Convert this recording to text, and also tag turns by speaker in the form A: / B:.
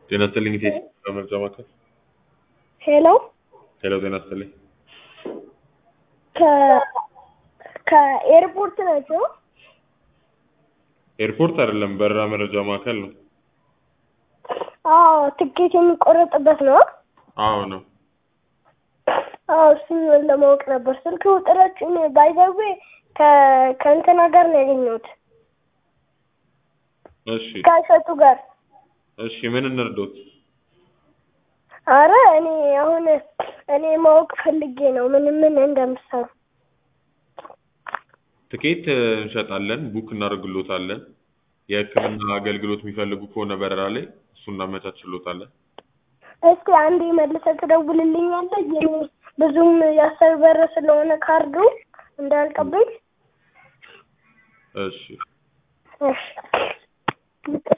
A: ጤና ይስጥልኝ ቴስ መርጃ ማዕከል
B: ሄሎ
A: ሄሎ ጤና ይስጥልኝ
B: ከ ከኤርፖርት ናቸው?
A: ኤርፖርት አይደለም በረራ መረጃ ማዕከል ነው
B: አዎ ትኬት የሚቆረጥበት ነው?
A: አዎ ነው
B: አዎ እሱን ለማወቅ ነበር። ስልክ ቁጥራችን ባይዘዌ ከእንትና ጋር ነው ያገኘሁት
A: እሺ
B: ከእሸቱ ጋር።
A: እሺ ምን እንርዶት
B: አረ እኔ አሁን እኔ ማወቅ ፈልጌ ነው ምን ምን እንደምትሰሩ።
A: ትኬት እንሸጣለን ቡክ እናደርግሎታለን የህክምና አገልግሎት የሚፈልጉ ከሆነ በረራ ላይ እሱ እናመቻችሎታለን
B: እስኪ አንዴ መልሰህ ትደውልልኛለህ? የኔ ብዙም የአስር በር ስለሆነ ካርዱ እንዳያልቅብኝ።
A: እሺ
B: እሺ